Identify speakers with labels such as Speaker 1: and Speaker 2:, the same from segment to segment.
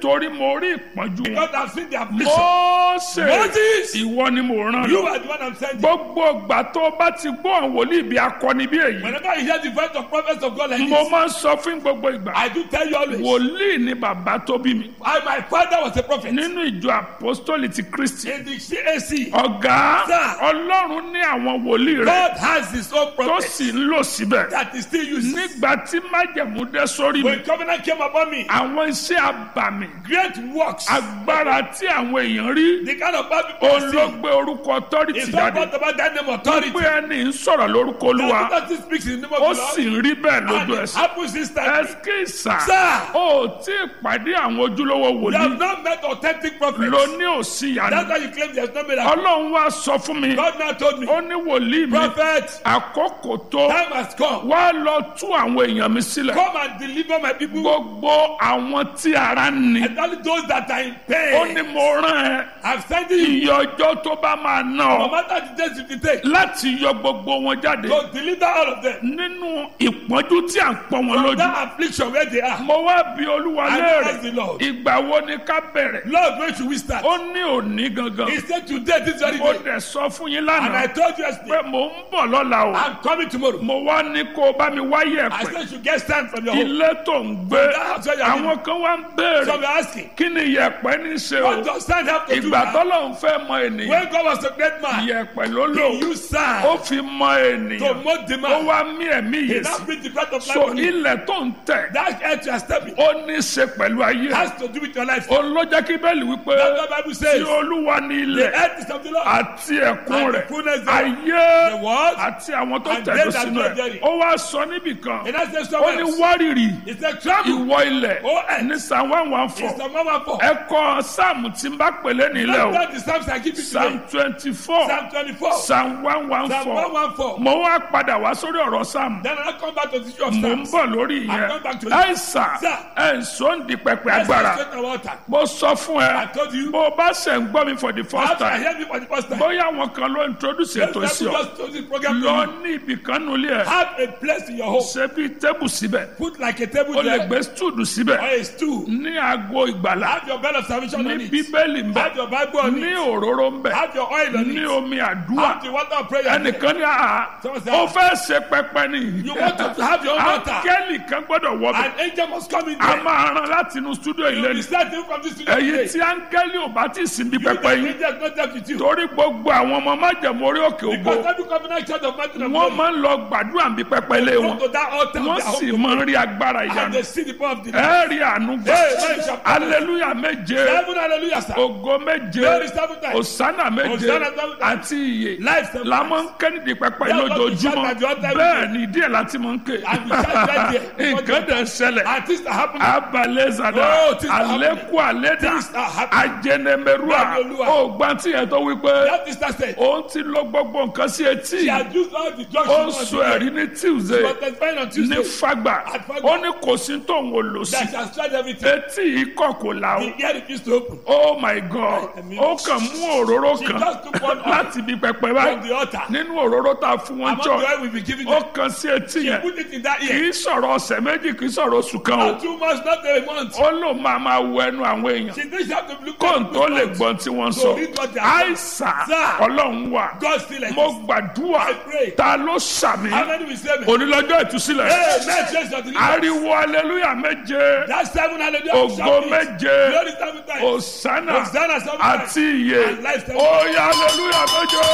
Speaker 1: nítorí mo rí ìpọ́njú wọn
Speaker 2: Because I've seen their affliction.
Speaker 1: Mósè
Speaker 2: Moses!
Speaker 1: ìwọ ni mo rán
Speaker 2: You
Speaker 1: lọ
Speaker 2: are the one I'm sending.
Speaker 1: gbogbo ìgbà tó o bá ti gbọ́ àwọn wòlíì bí akọni bí èyí
Speaker 2: Whenever you hear the voice of prophets of God like
Speaker 1: mo
Speaker 2: this,
Speaker 1: máa ń sọ fún gbogbo ìgbà
Speaker 2: I do tell you always.
Speaker 1: wòlíì ni bàbá tó bí mi
Speaker 2: I, my father was a prophet.
Speaker 1: nínú ìjọ apostoli ti kristi
Speaker 2: In the CAC,
Speaker 1: ọ̀gá
Speaker 2: Sir.
Speaker 1: ọlọ́run ní àwọn wòlíì rẹ̀
Speaker 2: God has his own
Speaker 1: tó
Speaker 2: prophet
Speaker 1: sì ń lò síbẹ̀
Speaker 2: that is still used.
Speaker 1: nígbà tí májẹ̀mú dé sórí mi
Speaker 2: When covenant came upon me,
Speaker 1: àwọn iṣẹ́ àbàmì
Speaker 2: great works,
Speaker 1: agbára tí àwọn èèyàn rí
Speaker 2: the kind of bad people I see,
Speaker 1: olóògbé orúkọ authority
Speaker 2: it's not
Speaker 1: jáde
Speaker 2: brought about that name authority.
Speaker 1: pé ẹni ń sọ̀rọ̀ lórúkọ olúwa
Speaker 2: That authority speaks in the name
Speaker 1: ó
Speaker 2: of the
Speaker 1: sì
Speaker 2: Lord.
Speaker 1: ń rí bẹ́ẹ̀
Speaker 2: And
Speaker 1: lójú
Speaker 2: it
Speaker 1: ẹsẹ̀
Speaker 2: happens instantly.
Speaker 1: ẹskísà
Speaker 2: Sir.
Speaker 1: ó tí ì pàdé àwọn ojúlówó
Speaker 2: You
Speaker 1: wòlíì
Speaker 2: have not met authentic prophets.
Speaker 1: ló ní òsì
Speaker 2: That's
Speaker 1: yàrá
Speaker 2: why you claim there's no miracle.
Speaker 1: ọlọ́run wá sọ fún mi
Speaker 2: God now told me,
Speaker 1: ó ní wòlíì mi
Speaker 2: prophet,
Speaker 1: àkókò tó
Speaker 2: time has come.
Speaker 1: wá lọ tú àwọn èèyàn mi sílẹ̀
Speaker 2: Come and deliver my people.
Speaker 1: gbogbo àwọn tí ara ń ni
Speaker 2: And only those that are in
Speaker 1: ó
Speaker 2: pain.
Speaker 1: ní mo rán ẹ
Speaker 2: I'm sending you.
Speaker 1: iye ọjọ́ tó bá máa ná
Speaker 2: No
Speaker 1: ọ
Speaker 2: matter the days you take,
Speaker 1: láti yọ gbogbo wọn jáde
Speaker 2: to deliver all of them.
Speaker 1: nínú ìpọ́njú tí à ń pọ́n wọn
Speaker 2: From
Speaker 1: lójú
Speaker 2: that affliction where they are.
Speaker 1: mo wá bí olúwa
Speaker 2: I
Speaker 1: léèrè
Speaker 2: ask the Lord.
Speaker 1: ìgbà wo ni ká bẹ̀rẹ̀
Speaker 2: Lord, when should we start?
Speaker 1: ó ní òní gangan
Speaker 2: He said today, this very
Speaker 1: mo
Speaker 2: day.
Speaker 1: dẹ̀ sọ fún yín
Speaker 2: And I
Speaker 1: lánàá
Speaker 2: told you
Speaker 1: pé
Speaker 2: yesterday,
Speaker 1: mò ń bọ̀ lọ́la o
Speaker 2: I'm coming tomorrow.
Speaker 1: mo wá ní kó o bá mi wáyé
Speaker 2: I
Speaker 1: ẹ̀pẹ̀
Speaker 2: said you should get stand from your home.
Speaker 1: ilé tó ń gbé
Speaker 2: That house where you are living.
Speaker 1: àwọn kan wá ń
Speaker 2: So
Speaker 1: béèrè
Speaker 2: we're asking,
Speaker 1: kí ni yẹ̀pẹ̀ ní í ṣe o
Speaker 2: what does stand have to do
Speaker 1: ìgbà
Speaker 2: now?
Speaker 1: tọ́lọ́run fẹ́ mọ ènìyàn
Speaker 2: When God was a great man,
Speaker 1: yẹ̀pẹ̀ ló lò
Speaker 2: he used
Speaker 1: ó
Speaker 2: sand
Speaker 1: fi mọ
Speaker 2: to
Speaker 1: ènìyàn
Speaker 2: mold the
Speaker 1: ó
Speaker 2: man.
Speaker 1: wá mí ẹ̀mí
Speaker 2: He
Speaker 1: yìí
Speaker 2: now
Speaker 1: sí
Speaker 2: brings the breath of life
Speaker 1: so
Speaker 2: on you.
Speaker 1: ilẹ̀ tó ń tẹ̀
Speaker 2: That earth you are stepping
Speaker 1: ó ní í ṣe pẹ̀lú ayé
Speaker 2: has to do with your life.
Speaker 1: ó ló jẹ́ kí bẹ́ẹ̀lì wípé
Speaker 2: That's what the Bible
Speaker 1: tí
Speaker 2: says.
Speaker 1: olúwa ní
Speaker 2: The
Speaker 1: ilẹ̀
Speaker 2: earth is of the Lord.
Speaker 1: àti ẹ̀kún
Speaker 2: And the
Speaker 1: rẹ̀
Speaker 2: fullness thereof.
Speaker 1: ayé
Speaker 2: The world
Speaker 1: àti àwọn tó
Speaker 2: and
Speaker 1: tẹ̀dó
Speaker 2: they that
Speaker 1: sínú
Speaker 2: dwell
Speaker 1: ẹ̀
Speaker 2: therein.
Speaker 1: ó wá sọ níbì kan
Speaker 2: And that's the
Speaker 1: ó
Speaker 2: somewhere
Speaker 1: ní
Speaker 2: else.
Speaker 1: wárìrì
Speaker 2: It's a travel.
Speaker 1: ìwọ ilẹ̀
Speaker 2: Oh, earth.
Speaker 1: ní psalm one one
Speaker 2: It's
Speaker 1: four
Speaker 2: the mama for.
Speaker 1: ẹ kọ sáàmù tí n bá pèlè nílẹ̀ o
Speaker 2: That's the Psalms I give you
Speaker 1: psalm
Speaker 2: today.
Speaker 1: twenty four
Speaker 2: Psalm 24.
Speaker 1: psalm one one
Speaker 2: Psalm
Speaker 1: four
Speaker 2: 114.
Speaker 1: mo wá padà wá sórí ọ̀rọ̀ sáàmù
Speaker 2: Then I come back to the issue of
Speaker 1: mo ń
Speaker 2: Psalms.
Speaker 1: bọ̀ lórí
Speaker 2: I
Speaker 1: ìyẹn
Speaker 2: come back to it.
Speaker 1: àìsàn
Speaker 2: Sir.
Speaker 1: ẹ̀ ń sọ ń di pẹpẹ
Speaker 2: Let's
Speaker 1: agbára
Speaker 2: straight the water.
Speaker 1: mo sọ fún
Speaker 2: I
Speaker 1: ẹ
Speaker 2: told you.
Speaker 1: bó o bá ṣe ń gbọ́ mi for the first
Speaker 2: After I
Speaker 1: time
Speaker 2: hear me for the first time.
Speaker 1: bóyá àwọn kan ló introduce
Speaker 2: Let's
Speaker 1: ètò sí ọ
Speaker 2: just do this program to
Speaker 1: lọ
Speaker 2: you.
Speaker 1: ní ibì kan nulẹ̀ ẹ̀
Speaker 2: Have a place in your home.
Speaker 1: ṣe bí tébù síbẹ̀
Speaker 2: Put like a table
Speaker 1: o lè
Speaker 2: there.
Speaker 1: gbé stúdù síbẹ̀
Speaker 2: Or a stool.
Speaker 1: ní aago ìgbàlá
Speaker 2: Have your bed of salvation on
Speaker 1: ní
Speaker 2: it.
Speaker 1: bíbélì ń bẹ
Speaker 2: Have your Bible on
Speaker 1: ní
Speaker 2: it.
Speaker 1: òróró ń bẹ
Speaker 2: Have your oil on
Speaker 1: ní
Speaker 2: it.
Speaker 1: omi àdúrà
Speaker 2: Have the water of prayer. there.
Speaker 1: ẹnìkan ní àhà
Speaker 2: Someone say,
Speaker 1: ó fẹ́ ṣe pẹpẹ ni
Speaker 2: You want to have your own water.
Speaker 1: áńgẹ́lì kan gbọ́dọ̀ wọ bẹ̀
Speaker 2: An angel must come in
Speaker 1: a
Speaker 2: there.
Speaker 1: máa ran láti inú stúdíò
Speaker 2: You
Speaker 1: ilé
Speaker 2: will
Speaker 1: ni
Speaker 2: start from this studio
Speaker 1: èyí
Speaker 2: today.
Speaker 1: tí áńgẹ́lì ò bá ti sìn bí
Speaker 2: You
Speaker 1: pẹpẹ
Speaker 2: the
Speaker 1: yìí
Speaker 2: angel not there with you.
Speaker 1: torí gbogbo àwọn ọmọ májèmó orí òkè ògo
Speaker 2: Because every covenant church of mountain of
Speaker 1: wọ́n
Speaker 2: glory
Speaker 1: máa ń lọ gbàdúrà bí pẹpẹ ilé
Speaker 2: go
Speaker 1: wọn
Speaker 2: to that altar of
Speaker 1: wọ́n
Speaker 2: their
Speaker 1: sì
Speaker 2: home
Speaker 1: máa ń rí agbára
Speaker 2: and
Speaker 1: ìyanu
Speaker 2: they see the power of the Lord.
Speaker 1: ẹ rí àánú gbà
Speaker 2: Hey, man, shall-
Speaker 1: aleluya méje
Speaker 2: Seven hallelujah, sir.
Speaker 1: ògo méje
Speaker 2: Glory seven times.
Speaker 1: òsánà méje
Speaker 2: Hosanna seven times.
Speaker 1: àti iye
Speaker 2: Life seven
Speaker 1: la
Speaker 2: times.
Speaker 1: máa ń ké nídìí pẹpẹ
Speaker 2: That's what we
Speaker 1: lójoojúmọ́
Speaker 2: shout at the altar every
Speaker 1: bẹ́ẹ̀
Speaker 2: day.
Speaker 1: ni díẹ̀ láti máa ń ké
Speaker 2: And we shout right there.
Speaker 1: nǹkan dẹ̀ ń ṣẹlẹ̀
Speaker 2: And things are happening.
Speaker 1: abalẹ̀ zada
Speaker 2: Oh, things are
Speaker 1: alẹ́kù alẹ́dà
Speaker 2: Things are happening.
Speaker 1: ajẹnẹmẹrúà
Speaker 2: Bẹ́ẹ̀ni, Olúwa.
Speaker 1: ó gbọ́n tí yẹn tó wí pé
Speaker 2: That sister said,
Speaker 1: òun ti lọ gbogbo nǹkan sí etí
Speaker 2: she had used all the drugs
Speaker 1: ó ń
Speaker 2: she
Speaker 1: sọ
Speaker 2: wanted
Speaker 1: ẹ̀rí ní tuesday
Speaker 2: But testifying on
Speaker 1: ní
Speaker 2: Tuesday
Speaker 1: fagba
Speaker 2: At Fagba.
Speaker 1: ó ní kò sí tóun ò lò sí
Speaker 2: that she has tried everything.
Speaker 1: etí yìí kọ̀ kò la o
Speaker 2: The ear refused to open
Speaker 1: oh my god
Speaker 2: Ẹ̀mí.
Speaker 1: ó kàn mú òróró
Speaker 2: She
Speaker 1: kan
Speaker 2: just took one oil
Speaker 1: láti ibi pẹpẹ
Speaker 2: from
Speaker 1: báyìí
Speaker 2: the altar.
Speaker 1: nínú òróró tá a fún wọn
Speaker 2: Among
Speaker 1: jọ
Speaker 2: the oil we'll be giving
Speaker 1: ó
Speaker 2: them.
Speaker 1: kàn sí etí
Speaker 2: She
Speaker 1: yẹn
Speaker 2: put it in that
Speaker 1: kì
Speaker 2: ear.
Speaker 1: í sọ̀rọ̀ ọ̀sẹ̀ méjì kì í sọ̀rọ̀ oṣù kan o
Speaker 2: Not two months, not a month.
Speaker 1: ó lò máa máa wọ ẹnu àwọn èèyàn
Speaker 2: She didn't have to look
Speaker 1: kó n
Speaker 2: at
Speaker 1: tó
Speaker 2: the
Speaker 1: lè
Speaker 2: mouth.
Speaker 1: gbọ́n tí wọ́n
Speaker 2: So
Speaker 1: sọ
Speaker 2: read what they are saying.
Speaker 1: àìsàn
Speaker 2: Sir.
Speaker 1: ọlọ́run wà
Speaker 2: God still like
Speaker 1: mo
Speaker 2: this.
Speaker 1: gbàdúrà
Speaker 2: I pray.
Speaker 1: ta ló sàmì
Speaker 2: How many will say me?
Speaker 1: onílọ́jọ́ ìtúsílẹ̀
Speaker 2: Hey, man, Jesus, your deliverance.
Speaker 1: ariwo aleluya méje
Speaker 2: That's seven hallelujah.
Speaker 1: ògo
Speaker 2: Shout it.
Speaker 1: méje
Speaker 2: Glory seven times.
Speaker 1: òsánà
Speaker 2: Hosanna seven times.
Speaker 1: àti iye
Speaker 2: And life seven
Speaker 1: oya aleluya méje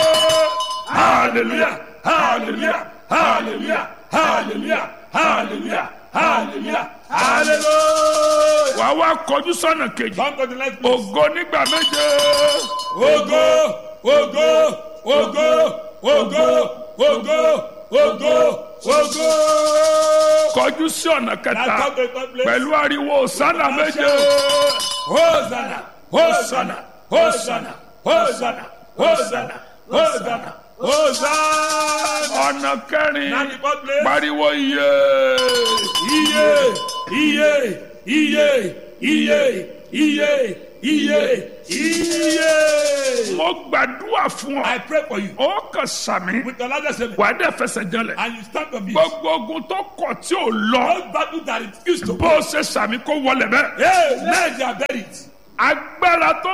Speaker 1: hallelujah hallelujah hallelujah hallelujah hallelujah hallelujah hallelujah wàá wá kọjú sọ́nà kejì
Speaker 2: Come to the next place.
Speaker 1: ògo nígbà méje
Speaker 2: Ogo, ogo, ogo, ogo, ogo, ogo, ogo.
Speaker 1: kọjú sí ọ̀nà
Speaker 2: Now
Speaker 1: kẹta
Speaker 2: come to the third place.
Speaker 1: pẹ̀lú ariwo òsánà méje
Speaker 2: Hosanna, Hosanna, Hosanna, Hosanna, Hosanna, Hosanna, Hosanna.
Speaker 1: ọ̀nà kẹrin
Speaker 2: Now the fourth place.
Speaker 1: pariwo iye
Speaker 2: Iye, iye, iye, iye, iye, iye, iye.
Speaker 1: mo gbàdúrà fún ọ
Speaker 2: I pray for you
Speaker 1: ó kàn sàmì
Speaker 2: with the largest seven.
Speaker 1: wàá dẹ̀ fẹsẹ̀ jẹlẹ̀
Speaker 2: And you stand on me.
Speaker 1: gbogbo ogun tó kọ̀ tí ò lọ
Speaker 2: Those battles that refuse to
Speaker 1: bó o ṣe sàmì kó wọlé bẹ́ẹ̀
Speaker 2: Hey, men they are buried.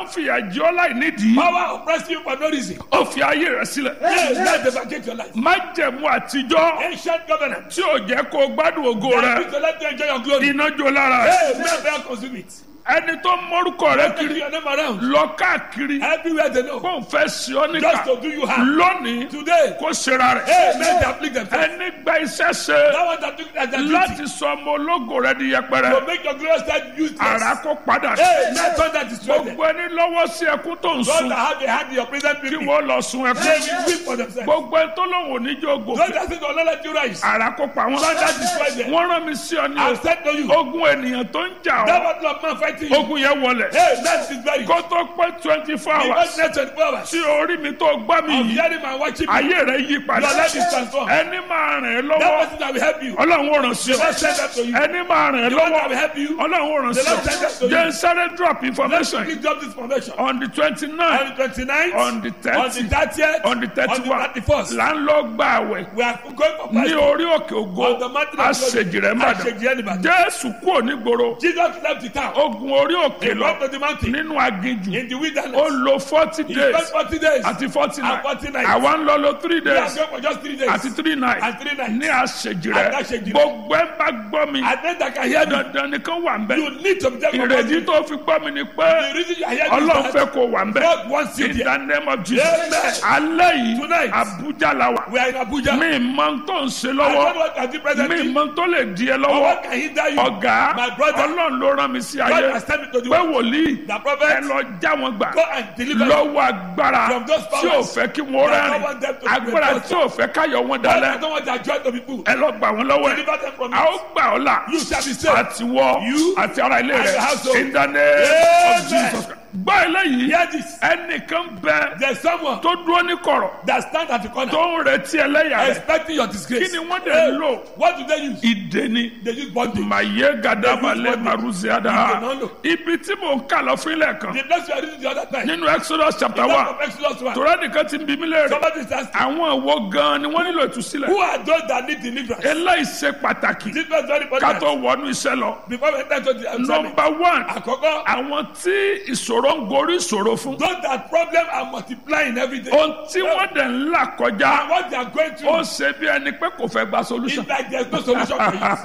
Speaker 1: ń fìyà jẹ ọ́ láì nídìí
Speaker 2: Power oppress you for no reason.
Speaker 1: ó fi ayé rẹ̀ sílẹ̀
Speaker 2: Hey, let them vacate your life.
Speaker 1: májẹ̀mú àtijọ́
Speaker 2: Ancient government.
Speaker 1: tí ò jẹ́ kó o gbádùn ògo
Speaker 2: That
Speaker 1: rẹ̀
Speaker 2: is to let you enjoy your glory.
Speaker 1: iná jó lára rẹ̀
Speaker 2: Hey, may they consume it.
Speaker 1: ẹni tó mórúkọ rẹ̀
Speaker 2: Take
Speaker 1: kiri
Speaker 2: your name around.
Speaker 1: lọ káàkiri
Speaker 2: Everywhere they know.
Speaker 1: kó n fẹ́ sí ọ níkà
Speaker 2: Just to do you harm.
Speaker 1: lónìí
Speaker 2: Today.
Speaker 1: kó ṣera rẹ̀
Speaker 2: Hey, may they afflict themselves.
Speaker 1: ẹni gba iṣẹ́ ṣe
Speaker 2: That one that took that that duty.
Speaker 1: láti sọ ọmọ ológo rẹ̀ di yẹpẹrẹ
Speaker 2: To make your glorious life useless.
Speaker 1: ara kó padà
Speaker 2: Hey, let thunder destroy them.
Speaker 1: gbogbo ẹni lọ́wọ́ sí ẹkún tó ń
Speaker 2: Those
Speaker 1: sun
Speaker 2: that have a hand in your present
Speaker 1: kí
Speaker 2: people.
Speaker 1: wọ́n lọ sun
Speaker 2: They
Speaker 1: ẹkún
Speaker 2: will weep for themselves.
Speaker 1: gbogbo ẹni tó lóun ò ní jó
Speaker 2: Those
Speaker 1: gòkè
Speaker 2: that say, don't let you rise.
Speaker 1: ara kó pa wọn
Speaker 2: Thunder destroy them.
Speaker 1: wọ́n rán mi sí ọ ní
Speaker 2: I've said to you.
Speaker 1: o ogun ènìyàn tó ń jà
Speaker 2: That
Speaker 1: ọ́
Speaker 2: battle of man fighting you.
Speaker 1: ogun yẹn wọlẹ̀
Speaker 2: Hey, that is very
Speaker 1: kó tó pé twenty four
Speaker 2: Because
Speaker 1: hours
Speaker 2: next 24 hours.
Speaker 1: tí orí mi tó gbá mi
Speaker 2: I'm
Speaker 1: yìí
Speaker 2: hearing my watching me.
Speaker 1: ayé rẹ̀ yí padà
Speaker 2: Your life is transformed.
Speaker 1: ẹni máa ràn ẹ́
Speaker 2: That
Speaker 1: lọ́wọ́
Speaker 2: person that will help you.
Speaker 1: ọlọ́run ò ràn sí
Speaker 2: The
Speaker 1: ọ
Speaker 2: Lord send that to you.
Speaker 1: ẹni máa ràn ẹ́
Speaker 2: The one
Speaker 1: lọ́wọ́
Speaker 2: that will help you.
Speaker 1: ọlọ́run ò ràn
Speaker 2: The
Speaker 1: sí
Speaker 2: Lord send that to
Speaker 1: ọ
Speaker 2: you.
Speaker 1: jẹ́ n sáré drop
Speaker 2: Let's
Speaker 1: information
Speaker 2: quickly drop this formation.
Speaker 1: on the twenty
Speaker 2: On
Speaker 1: nine
Speaker 2: the 29th,
Speaker 1: on the
Speaker 2: on the
Speaker 1: 30th
Speaker 2: 30th,
Speaker 1: on the thirty
Speaker 2: on
Speaker 1: one
Speaker 2: the 31st,
Speaker 1: là ń lọ gba àwẹ̀
Speaker 2: we are going for
Speaker 1: ní
Speaker 2: fasting.
Speaker 1: orí òkè ògo
Speaker 2: On the mountain of
Speaker 1: àṣejì rẹ̀ mbàdàn
Speaker 2: Àṣejì Ẹnìbàdàn.
Speaker 1: jésù kúrò nígboro
Speaker 2: Jesus left the town.
Speaker 1: ogun orí òkè
Speaker 2: He
Speaker 1: lọ
Speaker 2: went to the mountain
Speaker 1: nínú aginjù
Speaker 2: in the
Speaker 1: ó
Speaker 2: wilderness.
Speaker 1: lo forty
Speaker 2: He spent
Speaker 1: days
Speaker 2: 40 days.
Speaker 1: àti forty
Speaker 2: And
Speaker 1: nine
Speaker 2: 40 nights.
Speaker 1: àwa ń lọ lo three
Speaker 2: We are
Speaker 1: days
Speaker 2: going for just three days.
Speaker 1: àti three nights
Speaker 2: And three nights.
Speaker 1: ní àṣejì
Speaker 2: And
Speaker 1: rẹ̀
Speaker 2: àṣejì rẹ̀.
Speaker 1: gbogbo ẹ̀ bá gbọ́ mi
Speaker 2: And then that can hear me.
Speaker 1: dandan nìkan wà ń bẹ̀
Speaker 2: You need to be there for
Speaker 1: ìrèdí
Speaker 2: fasting.
Speaker 1: tó fi gbọ́ mi ni pé
Speaker 2: The reason you are here
Speaker 1: ọlọ́run
Speaker 2: is
Speaker 1: fẹ́
Speaker 2: that
Speaker 1: kó wà ń bẹ̀
Speaker 2: God wants you
Speaker 1: in
Speaker 2: there.
Speaker 1: the name of Jesus
Speaker 2: Amen.
Speaker 1: alẹ́ yìí
Speaker 2: Tonight.
Speaker 1: Abuja la wà
Speaker 2: We are in Abuja.
Speaker 1: mi mọ tó ń ṣe
Speaker 2: I don't
Speaker 1: lọ́wọ́
Speaker 2: know what I do
Speaker 1: mi
Speaker 2: presently.
Speaker 1: mọ tó lè di ẹ
Speaker 2: Or
Speaker 1: lọ́wọ́
Speaker 2: what can hinder you?
Speaker 1: ọ̀gá
Speaker 2: My brother.
Speaker 1: ọlọ́run ló rán mi sí
Speaker 2: God
Speaker 1: ayé
Speaker 2: has sent me to the
Speaker 1: pé
Speaker 2: world.
Speaker 1: wòlíì
Speaker 2: The
Speaker 1: ẹ
Speaker 2: prophet,
Speaker 1: lọ já wọn gbà
Speaker 2: go and deliver them.
Speaker 1: lọ́wọ́ agbára
Speaker 2: From those
Speaker 1: tí ò
Speaker 2: powers
Speaker 1: fẹ́ kí wọ́n
Speaker 2: that
Speaker 1: rẹ́rìn
Speaker 2: want them to be
Speaker 1: agbára
Speaker 2: rejoiced.
Speaker 1: tí ò fẹ́ káyọ̀ wọn
Speaker 2: God, I
Speaker 1: dalẹ̀
Speaker 2: don't want their joy to be full.
Speaker 1: ẹ lọ gbà wọn lọ́wọ́ ẹ̀
Speaker 2: Deliver them from
Speaker 1: a ó
Speaker 2: it.
Speaker 1: gbà ọ́ là
Speaker 2: You shall be saved.
Speaker 1: àti wọ
Speaker 2: You
Speaker 1: àti ara ilé
Speaker 2: and
Speaker 1: rẹ̀
Speaker 2: your household.
Speaker 1: in the name of
Speaker 2: Amen.
Speaker 1: Jesus gbọ́ eléyìí
Speaker 2: Hear this.
Speaker 1: ẹnìkan bẹ
Speaker 2: There's someone
Speaker 1: tó dúró ní kọ̀rọ̀
Speaker 2: that stand at the corner
Speaker 1: tó ń retí ẹlẹ́yà rẹ̀
Speaker 2: expecting your disgrace.
Speaker 1: kí ni wọ́n dẹ̀
Speaker 2: Hey,
Speaker 1: ń lò
Speaker 2: What do they use?
Speaker 1: ìdè ni
Speaker 2: They use bondage.
Speaker 1: màyé gàdàbàlẹ̀ maruziada
Speaker 2: Ìdè náà lò.
Speaker 1: ibi tí mò ń kà lọ fún ilé kan
Speaker 2: The place you are reading the other time.
Speaker 1: nínú Exodus chapter
Speaker 2: The
Speaker 1: one
Speaker 2: book of Exodus 1.
Speaker 1: tòrọ́ nìkan ti ń bí mí léèrè
Speaker 2: Somebody is asking,
Speaker 1: àwọn ìwo gan ni wọ́n nílò ìtúsílẹ̀
Speaker 2: who are those that need deliverance?
Speaker 1: eléyìí ṣe pàtàkì
Speaker 2: This was very
Speaker 1: ká
Speaker 2: important.
Speaker 1: tó wọnú iṣẹ́ lọ
Speaker 2: Before we enter to the assignment.
Speaker 1: number one
Speaker 2: Àkọ́kọ́,
Speaker 1: àwọn tí ìṣòro ń gorí ìṣòro fún
Speaker 2: those that problem are multiplying every day.
Speaker 1: ohun tí wọ́n dẹ̀ ń là
Speaker 2: And
Speaker 1: kọjá
Speaker 2: what they are going
Speaker 1: ó
Speaker 2: through
Speaker 1: ṣe bí ẹni pé kò fẹ́ gba solution
Speaker 2: is like there's no solution for you.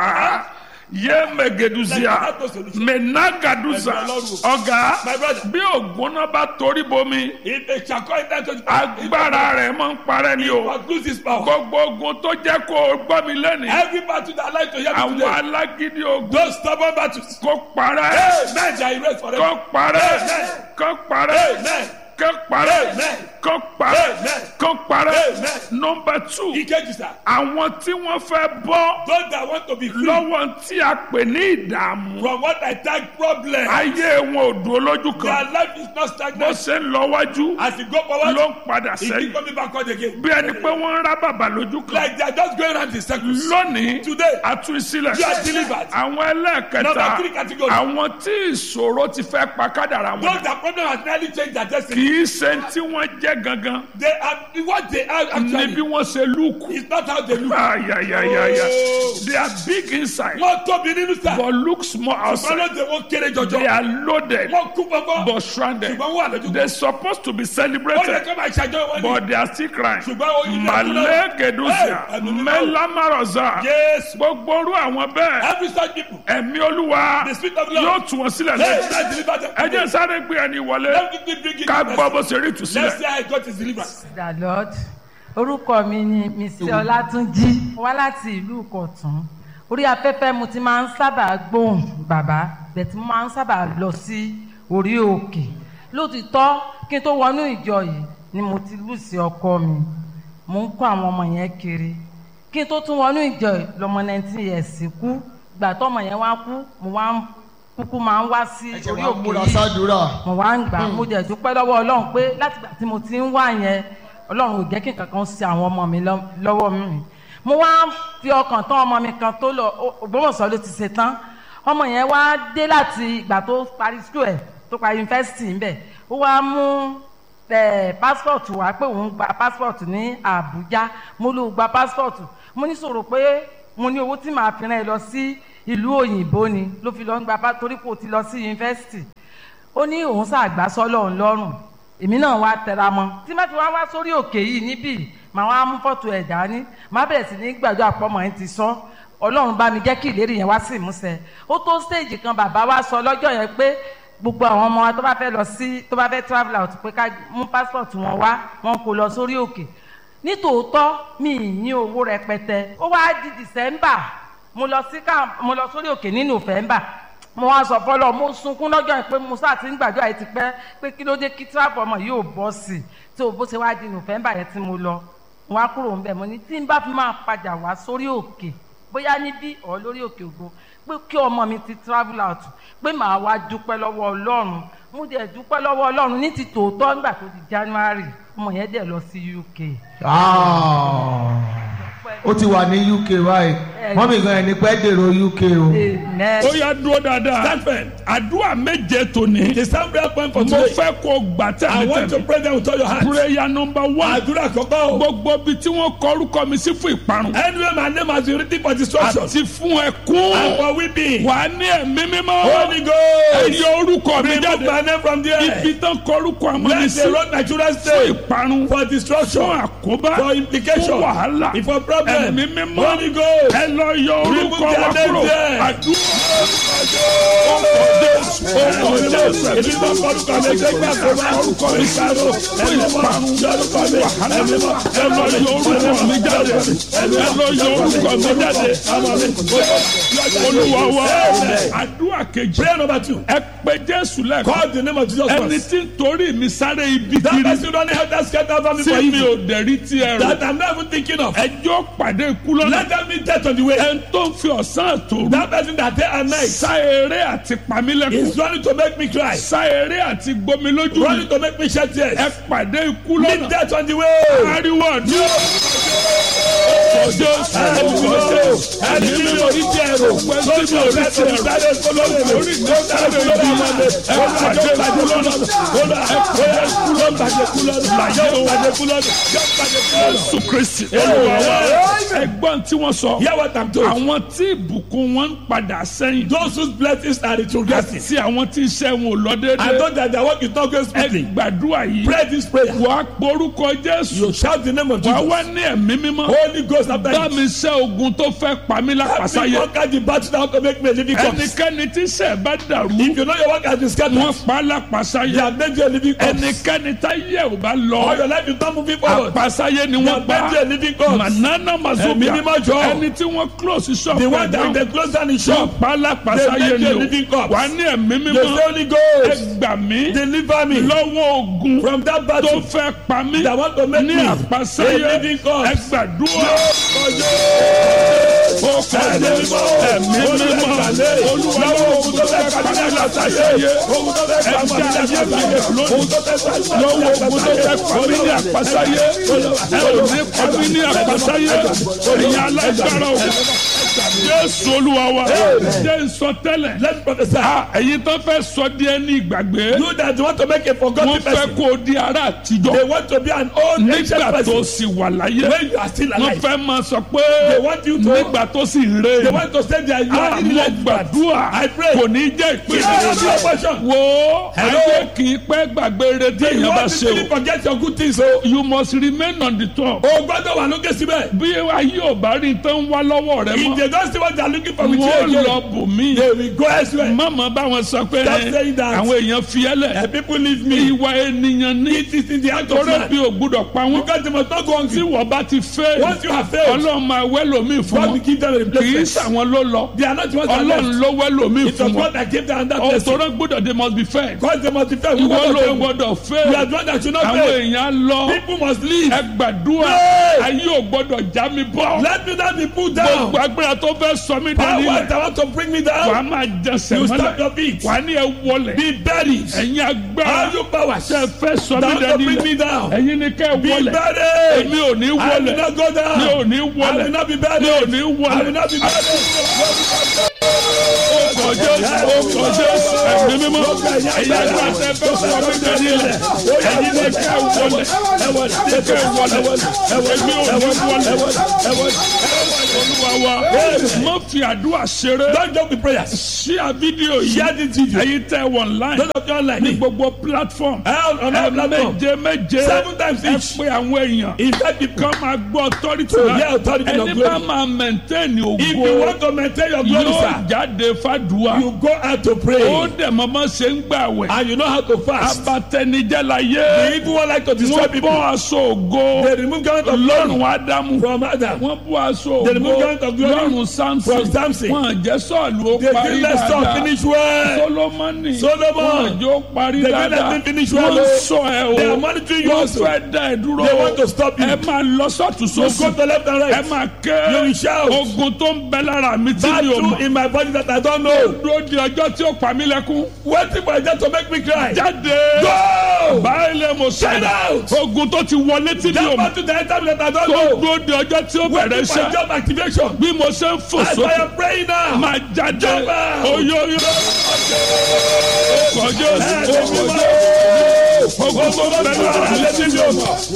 Speaker 1: yé megeduzia menagaduza ọ̀gá
Speaker 2: My brother,
Speaker 1: bí ògbóná bá torí bomi
Speaker 2: if a shako enter to the
Speaker 1: agbára rẹ̀ máa ń parẹ́ ni o
Speaker 2: must lose his power.
Speaker 1: gbogbo ogun tó jẹ́ kó o gbọ́ mi lẹ́nìí
Speaker 2: Every battle that like to hear me
Speaker 1: àwọn
Speaker 2: today,
Speaker 1: alágídí ogun
Speaker 2: those stubborn battles,
Speaker 1: kó parẹ́
Speaker 2: hey, men they are erased
Speaker 1: kó
Speaker 2: forever.
Speaker 1: parẹ́
Speaker 2: Amen.
Speaker 1: kó parẹ́
Speaker 2: Amen.
Speaker 1: kó parẹ́
Speaker 2: Amen.
Speaker 1: kó parẹ́
Speaker 2: Amen.
Speaker 1: kó parẹ́
Speaker 2: Amen.
Speaker 1: nọmba two
Speaker 2: Ìkejì sá,
Speaker 1: àwọn tí wọ́n fẹ́ bọ́
Speaker 2: those that want to be free
Speaker 1: lọ́wọ́ tí a pè ní ìdààmú
Speaker 2: from what I tag problem,
Speaker 1: ayé wọn ò dúró lójú
Speaker 2: their
Speaker 1: kan
Speaker 2: life is not
Speaker 1: bó
Speaker 2: stagnant.
Speaker 1: ṣe ń lọ wájú
Speaker 2: As you go forward,
Speaker 1: ló ń padà
Speaker 2: it keep
Speaker 1: sẹ́yìn
Speaker 2: coming backward again.
Speaker 1: bí ẹni pé wọ́n ń rá bàbà lójú kan
Speaker 2: Like they are just going around in circles.
Speaker 1: lónìí
Speaker 2: Today,
Speaker 1: àtúnṣílẹ̀
Speaker 2: you are delivered.
Speaker 1: àwọn ẹlẹ́ẹ̀kẹta
Speaker 2: Number three category.
Speaker 1: àwọn tí ìṣòro ti fẹ́ pa kádàrà wọn
Speaker 2: Those that problem has nearly changed their
Speaker 1: kì
Speaker 2: destiny.
Speaker 1: í ṣe tí wọ́n jẹ́ gangan
Speaker 2: They are what they are
Speaker 1: ní bí
Speaker 2: actually.
Speaker 1: wọ́n ṣe lùkù
Speaker 2: It's not how they look.
Speaker 1: ayayayaya
Speaker 2: Oh.
Speaker 1: they are big inside
Speaker 2: Wọ́n tóbi nínú sá.
Speaker 1: but look small
Speaker 2: Wọ́n
Speaker 1: outside
Speaker 2: ló dé wọ́n kéré
Speaker 1: they
Speaker 2: jọjọ.
Speaker 1: are loaded
Speaker 2: Wọ́n kú pọ́pọ́.
Speaker 1: but stranded
Speaker 2: Ṣùgbọ́n wọ́n wà lójú.
Speaker 1: they supposed to be
Speaker 2: Ó yẹ
Speaker 1: celebrated
Speaker 2: kó máa ṣàjọyọ̀ wọn ní.
Speaker 1: but they are still crying
Speaker 2: Ṣùgbọ́n ó yí lẹ́kúnlẹ̀.
Speaker 1: malegedusia
Speaker 2: Hey, ẹ̀mí mímọ́.
Speaker 1: melamaroza
Speaker 2: Yes.
Speaker 1: gbogbo orú àwọn bẹ́ẹ̀
Speaker 2: Every such people.
Speaker 1: ẹ̀mí olúwa
Speaker 2: The spirit of
Speaker 1: yóò
Speaker 2: Lord.
Speaker 1: tú wọn sílẹ̀
Speaker 2: Hey,
Speaker 1: lẹ́yìn
Speaker 2: let's deliver them.
Speaker 1: ẹ jẹ́ sáré gbé ẹni wọlé
Speaker 2: Let me bring it
Speaker 1: ká
Speaker 2: to
Speaker 1: gbọ́
Speaker 2: mercy.
Speaker 1: bó ṣe rí
Speaker 2: Let's
Speaker 1: ìtúsílẹ̀
Speaker 2: see how he got his deliverance.
Speaker 3: the lord orúkọ mi ni mrs ọlátúnjí wá láti ìlú ìkọ̀tún orí afẹ́fẹ́ mo ti máa ń sábà gbóhùn bàbá bẹ̀tí mo máa ń sábà lọ sí orí òkè lótìtọ́ kí n tó wọnú ìjọ yìí ni mo ti lù sí ọkọ mi mo ń kó àwọn ọmọ yẹn kiri kí n tó tún wọnú ìjọ yìí lọmọ nineteen years kú gbà tọmọ yẹn wá kú mo wá ń kúkú máa ń wá sí
Speaker 4: ẹ̀jẹ̀
Speaker 3: orí
Speaker 4: wa
Speaker 3: òkè
Speaker 4: múra
Speaker 3: yìí
Speaker 4: sádùúrà.
Speaker 3: mo wá ń gbà mo jẹ dúpẹ́ lọ́wọ́ ọlọ́run pé láti gbà tí mo ti ń wá yẹn ọlọ́run ò jẹ́ kí nǹkan kan ṣe àwọn ọmọ mi lọ́- lọ́wọ́ mi mo wá fi ọkàn tán ọmọ mi kan tó lọ Ó- Ògbómọ̀ṣọ́ ló ti ṣe tán ọmọ yẹn wá dé láti ìgbà tó parí school ẹ̀ tó parí yunifásitì ńbẹ̀ ó wá mú ẹ passport wá pé òun gba passport ní Àbújá mo ló gba passport mo ní sọ̀rọ̀ pé mo ní owó tí màá fi rán ẹ lọ sí ìlú òyìnbó ni ló fi lọ ń gba pa- torí kò ti lọ sí yunifásitì ó ní òun ṣàgbá sọ́lọ̀ òun lọ́rùn èmi náà wá tẹra mọ́ tí má ti wá wá sórí òkè yìí níbí màá wá mú fọ́tò ẹ̀ dání má bẹ̀rẹ̀ sí ní gbàdúrà pọ́mọ yẹn ti sọ ọlọ́run bá mi jẹ́ kí ìlérí yẹn wá sí ìmúṣẹ ó tó stéèjì kan bàbá wa sọ lọ́jọ́ yẹn pé gbogbo àwọn ọmọ wa tó bá fẹ́ lọ sí tó bá fẹ́ travel out pé ká mú passport wọn wá wọn kò lọ sórí òkè nítòótọ́ mi ì ní owó rẹpẹtẹ ó wá di december mo lọ sí ká mo lọ sórí òkè ní november mo wá sọ fọlọ mo sunkún lọ́jọ́ yẹn pé mo sáà ti ń gbàdúrà yìí ti pẹ́ pé kí ló dé kí travel ọmọ yìí ò bọ́ sí i tó bó ṣe wá di november yẹn tí mo lọ mo wá kúrò ńbẹ̀ mo ní tí n bá fi máa padà wá sórí òkè bóyá níbí ọ̀ lórí òkè ògo pé kí ọmọ mi ti travel out pé màá wá dúpẹ́ lọ́wọ́ ọlọ́run mo dẹ̀ dúpẹ́ lọ́wọ́ ọlọ́run ní ti tòótọ́ nígbà tó di january ọmọ yẹn dẹ̀ lọ sí uk.
Speaker 4: Ah. ó ti wà ní uk báyìí mọ́mí gan ẹni pẹ́ dèrò uk o.
Speaker 3: amen.
Speaker 1: ó yá dúró dáadáa
Speaker 2: Stand firm.
Speaker 1: àdúrà méje tòní
Speaker 2: The sound prayer point for
Speaker 1: mo
Speaker 2: today.
Speaker 1: fẹ́ kó gbà
Speaker 2: I want to
Speaker 1: tẹ̀mítẹ̀mí
Speaker 2: pray them with all your heart.
Speaker 1: prayer number one
Speaker 2: Àdúrà kọ́kọ́ o.
Speaker 1: gbogbo ibi tí wọ́n kọ orúkọ mi sí fún ìparun
Speaker 2: Anyway, my name has been written for destruction.
Speaker 1: àti fún ẹkún
Speaker 2: And for weeping.
Speaker 1: wà á ní ẹ̀mí mímọ́
Speaker 2: Holy Ghost.
Speaker 1: ẹ̀yọ orúkọ mi
Speaker 2: Remove
Speaker 1: jáde
Speaker 2: my name from there.
Speaker 1: ibi tán kọ orúkọ àmọ́ mi
Speaker 2: Let
Speaker 1: sí
Speaker 2: the road my children
Speaker 1: fún
Speaker 2: stay.
Speaker 1: ìparun
Speaker 2: For
Speaker 1: fún
Speaker 2: destruction.
Speaker 1: àkóbá
Speaker 2: For implication.
Speaker 1: fún wàhálà
Speaker 2: For problem.
Speaker 1: ẹ̀mí mímọ́
Speaker 2: Holy Ghost.
Speaker 1: ẹ lọ yọ orúkọ
Speaker 2: Remove
Speaker 1: wa
Speaker 2: their
Speaker 1: kúrò
Speaker 2: name there.
Speaker 1: àdúrà olúwa wa àdúrà kejì
Speaker 2: Prayer number two.
Speaker 1: ẹ pé jésù lẹ́kọ̀ọ́
Speaker 2: Call the name of Jesus
Speaker 1: ẹni
Speaker 2: Christ.
Speaker 1: tí ń torí mi sáré ibi
Speaker 2: That
Speaker 1: kiri
Speaker 2: person don't have that scatter family for
Speaker 1: tí mi
Speaker 2: evil.
Speaker 1: ò dẹ̀rí tí ẹ rò
Speaker 2: That I'm not even thinking of.
Speaker 1: ẹjọ́ pàdé ikú lọ́nà
Speaker 2: Let them be death on the way.
Speaker 1: ẹni tó ń fi ọ̀sán àtòrú
Speaker 2: That person that day and night
Speaker 1: sá eré àti pamílẹ́kùn
Speaker 2: is running to make me cry.
Speaker 1: sá eré àti gbomi lójú mi
Speaker 2: Running to make me shed tears.
Speaker 1: ẹ pàdé ikú
Speaker 2: Meet
Speaker 1: lọ́nà
Speaker 2: death on the way.
Speaker 1: ariwo ọdún ọjọ́
Speaker 2: Ẹ̀mí ẹni tí mi ò rí jẹ́ ẹ̀rọ. Lórí mi ò rí jẹ́ ẹ̀rọ. Sáré kólórí mi. Lórí mi ò sáré kólórí mi. Ó bàjẹ́ bàjẹ́ kúlọ́nà. Ó bá ẹ̀kọ́ kúlọ́ bàjẹ́ kúlọ́nà. Yóò bàjẹ́ kúlọ́nà. Yóò bàjẹ́ kúlọ́nà.
Speaker 1: Jésù Kristi olúwa wa ẹgbọ́n tí wọ́n sọ
Speaker 2: Hear what I'm told.
Speaker 1: àwọn tí ìbùkún wọn ń padà sẹ́yìn
Speaker 2: Those whose blessings are retrogressing.
Speaker 1: àti àwọn tí iṣẹ́ wọn ò lọ
Speaker 2: I
Speaker 1: déédéé
Speaker 2: know that their work is not going
Speaker 1: ẹ
Speaker 2: smoothly.
Speaker 1: gbàdúrà yìí
Speaker 2: Pray this prayer.
Speaker 1: wàá porúkọ Jésù
Speaker 2: You shout the name of
Speaker 1: wàá
Speaker 2: Jesus.
Speaker 1: wá ní ẹ̀mí mímọ́
Speaker 2: Holy Ghost after
Speaker 1: bá
Speaker 2: you.
Speaker 1: mi ṣẹ́ ogun tó fẹ́ pa mí
Speaker 2: Help me
Speaker 1: lápasáyé
Speaker 2: conquer the battle that want to make me a living corpse.
Speaker 1: ẹnikẹ́ni tí iṣẹ́ bá dàrú
Speaker 2: If you know your work has been scattered,
Speaker 1: wọ́n pa á
Speaker 2: they
Speaker 1: lápasáyé
Speaker 2: have made you a living corpse.
Speaker 1: ẹnikẹ́ni tá yẹ ò bá
Speaker 2: All
Speaker 1: lọ
Speaker 2: your life you not moving forward.
Speaker 1: àpasáyé ni
Speaker 2: They
Speaker 1: wọ́n
Speaker 2: have
Speaker 1: pa
Speaker 2: made you a living corpse.
Speaker 1: manana
Speaker 2: Ẹ̀mí
Speaker 1: mazobia
Speaker 2: mímọ́ jọ.
Speaker 1: ẹni tí wọ́n close shop
Speaker 2: The
Speaker 1: ẹ̀
Speaker 2: one that
Speaker 1: down
Speaker 2: they close down the
Speaker 1: wọ́n
Speaker 2: shop.
Speaker 1: pa á lápasáyé
Speaker 2: They make you a
Speaker 1: ni
Speaker 2: living
Speaker 1: o
Speaker 2: corpse.
Speaker 1: wà á ní ẹ̀mí
Speaker 2: The
Speaker 1: mímọ́
Speaker 2: Holy
Speaker 1: ẹ
Speaker 2: Ghost
Speaker 1: gbà mí
Speaker 2: deliver me
Speaker 1: lọ́wọ́ ogun
Speaker 2: from that
Speaker 1: tó
Speaker 2: battle
Speaker 1: fẹ́ pa mí
Speaker 2: that want to make
Speaker 1: ní
Speaker 2: me
Speaker 1: àpasáyé
Speaker 2: a living
Speaker 1: ẹ
Speaker 2: corpse.
Speaker 1: gbàdúrà ó kọjá ẹ̀mí mímọ́ olúwa lọ́wọ́ ogun tó fẹ́ pa mí lápasáyé
Speaker 2: Ogun tó fẹ́ pa mọ́
Speaker 1: ẹ̀jẹ̀ ayé mi lè lónìí
Speaker 2: Ogun tó fẹ́ pa mọ́
Speaker 1: lọ́wọ́ ogun tó fẹ́ pa mí ní àpasáyé ẹ ò ní pa mí ní àpasáyé ẹ̀yin alágbára o jésù olúwa wa jẹ́ nsọtẹ́lẹ̀
Speaker 2: Let's prophesy.
Speaker 1: ẹ̀yin tó fẹ́ sọ díẹ̀ ní ìgbàgbé
Speaker 2: You that want to make a
Speaker 1: wọ́n
Speaker 2: forgotten
Speaker 1: fẹ́
Speaker 2: person.
Speaker 1: kó o di ará àtijọ́
Speaker 2: They want to be an old ancient
Speaker 1: nígbà tó
Speaker 2: person.
Speaker 1: sì wà láyé
Speaker 2: When you are still
Speaker 1: wọ́n
Speaker 2: alive.
Speaker 1: fẹ́ máa sọ pé
Speaker 2: They want you to-
Speaker 1: nígbà tó sì ń
Speaker 2: They
Speaker 1: rè
Speaker 2: want to say that you are
Speaker 1: àwọn
Speaker 2: irrelevant.
Speaker 1: gbàdúrà
Speaker 2: I pray.
Speaker 1: kò ní jẹ́
Speaker 2: You are not
Speaker 1: ìpínlẹ̀
Speaker 2: your portion.
Speaker 1: wo
Speaker 2: Hello?
Speaker 1: ayé kì í pẹ́ gbàgbé retí
Speaker 2: You
Speaker 1: èèyàn bá
Speaker 2: want
Speaker 1: ṣe
Speaker 2: to
Speaker 1: o
Speaker 2: forget your good things o.
Speaker 1: you must remain on the top
Speaker 2: O gbọ́dọ̀ wà lókè síbẹ̀.
Speaker 1: bí ayé ò bá rí tó ń wá lọ́wọ́ rẹ
Speaker 2: If
Speaker 1: mọ́
Speaker 2: they don't see what they are looking for with you
Speaker 1: wọ́n
Speaker 2: again.
Speaker 1: lọ bò mí
Speaker 2: They will go elsewhere.
Speaker 1: mọ̀mọ́ báwọn sọ pé
Speaker 2: Stop saying that.
Speaker 1: àwọn èèyàn fi ẹ́ lẹ̀
Speaker 2: And people leave me.
Speaker 1: ìwà ènìyàn ní
Speaker 2: It is in the act of
Speaker 1: torí
Speaker 2: man.
Speaker 1: bí o gbúdọ̀ pa wọ́n
Speaker 2: Because they must not go
Speaker 1: tí
Speaker 2: hungry.
Speaker 1: wọ́n bá ti fẹ́
Speaker 2: Once you have failed,
Speaker 1: ọlọ́run máa wẹ́ lómi fún
Speaker 2: God
Speaker 1: wọn
Speaker 2: will give them a
Speaker 1: kì í
Speaker 2: replacement.
Speaker 1: sàwọn ló lọ
Speaker 2: They are not the ones that
Speaker 1: ọlọ́run
Speaker 2: left.
Speaker 1: ló wẹ́ lómi
Speaker 2: It was
Speaker 1: fún wọn
Speaker 2: God that gave them that blessing.
Speaker 1: ọ̀tọ̀rọ̀ gbọ́dọ̀ they must be fed
Speaker 2: Because they must be fair. We
Speaker 1: ìwọ
Speaker 2: want
Speaker 1: ló
Speaker 2: to fail.
Speaker 1: gbọ́dọ̀ fẹ́
Speaker 2: You are the one that should not
Speaker 1: àwọn
Speaker 2: fail.
Speaker 1: èèyàn lọ
Speaker 2: People must leave.
Speaker 1: ẹ gbàdúrà
Speaker 2: Pray.
Speaker 1: ayé ò gbọ́dọ̀ já mi bọ́
Speaker 2: Let me not be put down.
Speaker 1: gbogbo agbára tó fẹ́ sọ mí dání
Speaker 2: Power
Speaker 1: rẹ̀
Speaker 2: that want to bring me
Speaker 1: wàá
Speaker 2: down.
Speaker 1: máa jẹsẹ̀
Speaker 2: You stop
Speaker 1: mọ́lẹ̀
Speaker 2: your feet.
Speaker 1: wàá ní ẹ wọlẹ̀
Speaker 2: Be buried.
Speaker 1: ẹ̀yin agbára
Speaker 2: All you powers
Speaker 1: tẹ
Speaker 2: that
Speaker 1: fẹ́ sọ mí
Speaker 2: want to
Speaker 1: dání
Speaker 2: bring me
Speaker 1: rẹ̀
Speaker 2: down.
Speaker 1: ẹ̀yin ni kẹ́ ẹ
Speaker 2: Be
Speaker 1: wọlẹ̀
Speaker 2: buried.
Speaker 1: èmi ò ní
Speaker 2: I will
Speaker 1: wọlẹ̀
Speaker 2: not go down.
Speaker 1: mi ò ní
Speaker 2: I will
Speaker 1: wọlẹ̀
Speaker 2: not be buried.
Speaker 1: mi ò ní
Speaker 2: I will
Speaker 1: wọlẹ̀
Speaker 2: not be buried.
Speaker 1: ọkọ̀ jésù ọkọ̀ jésù ẹ̀mí mímọ́ ẹ̀yin agbára tẹ fẹ́ sọ mí dání rẹ̀ ẹ̀yin ni kẹ́ ẹ wọlẹ̀ ní kẹ́ ẹ wọlẹ̀ èmi ò ní wọlẹ̀ olúwa wa má fi àdúrà ṣeré
Speaker 2: Don't joke with prayers.
Speaker 1: ṣí à fídíò yìí
Speaker 2: Share this video.
Speaker 1: ẹ̀yin tẹ wọ̀ online
Speaker 2: Those of watching online.
Speaker 1: ní gbogbo platform
Speaker 2: Hell on our platform.
Speaker 1: méje méje
Speaker 2: Seven times
Speaker 1: ẹ
Speaker 2: each.
Speaker 1: pé àwọn èèàn
Speaker 2: Invite people.
Speaker 1: kan máa gbọ́ authority
Speaker 2: To
Speaker 1: náà.
Speaker 2: hear authority of
Speaker 1: ẹni
Speaker 2: glory.
Speaker 1: bá máa maintain
Speaker 2: If you
Speaker 1: ògo
Speaker 2: want to maintain your glory,
Speaker 1: yóò
Speaker 2: sir,
Speaker 1: jáde fàdúrà
Speaker 2: you go out to
Speaker 1: ó
Speaker 2: pray.
Speaker 1: dẹ̀ mọ́mọ́ ṣe ń gbà wẹ̀
Speaker 2: And you know how to fast.
Speaker 1: abatẹnijẹ́ la
Speaker 2: The
Speaker 1: yé
Speaker 2: evil one like to destroy
Speaker 1: wọ́n
Speaker 2: people.
Speaker 1: bọ́ aṣọ ògo
Speaker 2: They remove garment of glory
Speaker 1: lọ́rùn ádámù
Speaker 2: from Adam.
Speaker 1: wọ́n bọ́ aṣọ
Speaker 2: They remove
Speaker 1: ògo
Speaker 2: garment of glory
Speaker 1: lọ́rùn samson
Speaker 2: from Samson.
Speaker 1: wọ́n jẹ́ sọ́ọ̀lù ó
Speaker 2: They
Speaker 1: parí
Speaker 2: didn't let Saul
Speaker 1: dáadáa
Speaker 2: finish well.
Speaker 1: solomoni
Speaker 2: Solomon.
Speaker 1: wọ́n jẹ́ ó parí
Speaker 2: They didn't let
Speaker 1: dáadáa
Speaker 2: him finish well.
Speaker 1: wọ́n sọ ẹ
Speaker 2: They are
Speaker 1: o
Speaker 2: monitoring you
Speaker 1: wọ́n
Speaker 2: also.
Speaker 1: fẹ́ dá ẹ dúró
Speaker 2: They want to stop you.
Speaker 1: ẹ máa lọ sọ́tún
Speaker 2: You go
Speaker 1: sósì
Speaker 2: to left and
Speaker 1: ẹ
Speaker 2: right.
Speaker 1: máa ké
Speaker 2: You will shout.
Speaker 1: ogun tó ń bẹ lára mi tí mi ò
Speaker 2: Battle
Speaker 1: mọ̀
Speaker 2: in my body that I don't know.
Speaker 1: dúró di ọjọ́ tí ó pa mí lẹ́kún
Speaker 2: Waiting for death to make me cry.
Speaker 1: jáde
Speaker 2: Go!
Speaker 1: báyìí lè mo
Speaker 2: Get
Speaker 1: sọ̀rọ̀
Speaker 2: out!
Speaker 1: ogun tó ti wọlé tí mi ò
Speaker 2: That
Speaker 1: mọ̀
Speaker 2: battle that I that I don't
Speaker 1: tó
Speaker 2: know.
Speaker 1: dúró di ọjọ́ tí ó bẹ̀rẹ̀
Speaker 2: Waiting for
Speaker 1: iṣẹ́
Speaker 2: job activation.
Speaker 1: bí mo ṣe ń fò
Speaker 2: As I
Speaker 1: sókè
Speaker 2: am praying now.
Speaker 1: máa jáde
Speaker 2: Jump out!
Speaker 1: oyoyo kọjọ ogun tó ń bẹ lára mi tí mi ò mọ̀.